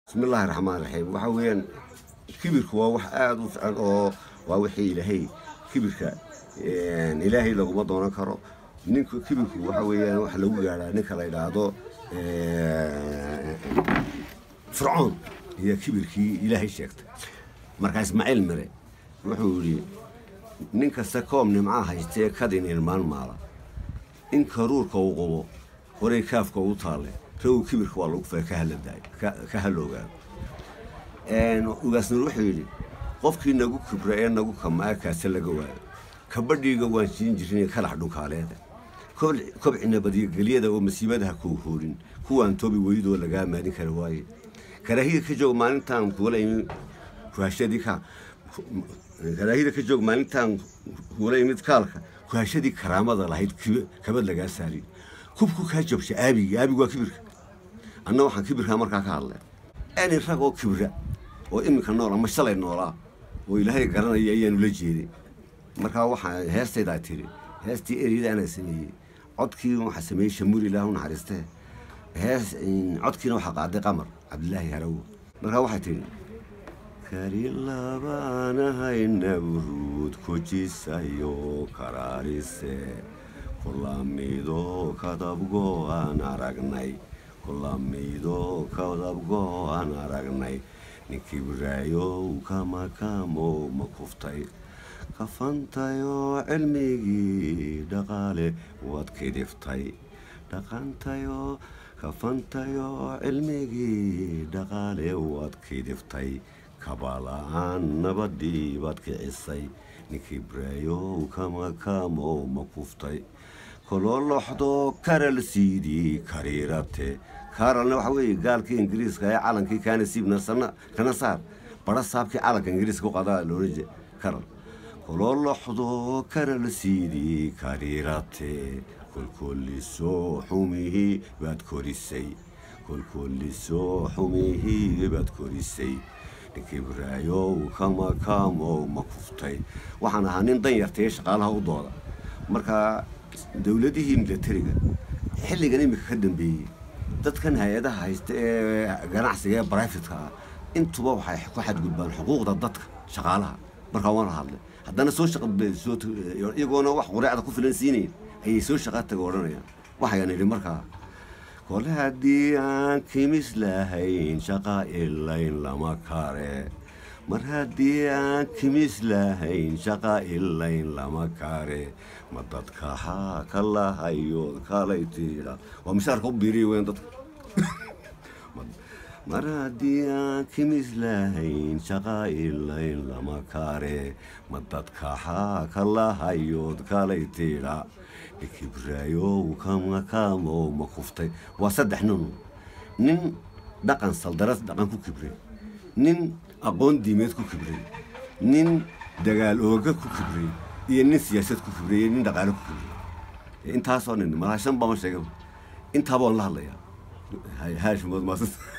bismi illaahi raxmaan raxiim waxa weeyaan kibirku waa wax aada u fican oo waa wixii ilaahay kibirka ilaahay laguma doonan karo ninka kibirku waxa weeyaan waxa lagu gaadhaa ninka la yidhaahdo fircoon iyo kibirkii ilaahay sheegtay markaa ismaaciil mire wuxuu yidhi nin kasta koob nimcaa haystee kadin ilmaan maala in karuurka uu qubo horay kaafka ugu taalle ragow kibirka waa lagu faa ka haloogaado ugaasnur wuxuu yidhi qofkii nagu kibra ee nagu kamaa kaase laga waayo kabadhiiga waan siin jirin kalax dhunkaaleeda kobcina badyagelyada oo masiibadaha kuu hoorin kuwaan toobi weydoo lagaa maalin kara waaye karaahida ka joog maalintaan kuula imi kuhashadii ka karaahida ka joog maalintaan kuula imid kaalka kuhashadii karaamada lahayd kabad lagaa saari kubku kaa jabsha aabiga aabigu waa kibirka anna waxaan kibirkaa markaa ka hadlay ani rag oo kibra oo iminka nool ama shalay noolaa oo ilaahay garanaya ayaanu la jeeday markaa waxaa heestaydaa tiri heestii ereyada anaa sameeyey codkii waxaa sameeyey shamuur ilaah u naxariistee hees codkiina waxaa qaaday qamar cabdilaahi harawo markaa waxay tidhi kari labaanahayna buruud kujisayo karaarise kulamido kadabgo aan aragnay kulamido kadabgo aan aragnay ninkii biraayow kamakamo ma kuftay kafantayoo cilmigii dhaqaale waad kidiftay dhaqantayoo kafantayoo cilmigii dhaqaale waad kidiftay kabala-aan nabadii baad kicisay ninkii biraayow kamakamo ma kuftay kololoxdo karal siidii kariirate karalna waxa weeye gaalkii ingiriiska ee calankii kaana siibna kana saar bara saabkii calanka ingiriiska ku qadaa loola karal kololoxdo karal siidii kariirate kolkolisoo xumihii baad korisay kolkolisoo xumihii baad korisay ninkii biraayow kamakamo ma kuftay waxaan ahaa nin dan yartay shaqaalaha u dooda markaa dowladihii milatariga xilligan iminka ka dambeeyey dadkan hay-adaha haysta ee ganacsiga ee brifatka ah intuba waxay ku xadgudbaan xuquuqda dadka shaqaalaha markaa waana hadlay haddana soo iyagoona wax qureecda ku filan siinayn ayay soo shaqa taga odhanayaan waxayaan idhi markaa kole haddii aan kimis lahayn shaqa ilayn lama kare mar haddii aan kimis lahayn shaqa ilayn lama kare ma dadka haa ka lahayood kalay tiidha waa mishaarka u biiriya weyn dadka mar haddii aan kimis lahayn shaqa ilayn lama kare ma dadka haa ka lahayood kalay tiidha kibraayow kamakamo ma kuftay waa saddex nin nin dhaqan saldaras dhaqan ku kibray nin aqoon diimeed ku kibray nin dagaal ooga ku kibray iyo nin siyaasad ku kibray iyo nin dhaqaale ku kibray intaasoo nin malaa shan bama sheega intaabaan la hadlayaa haashimood maasas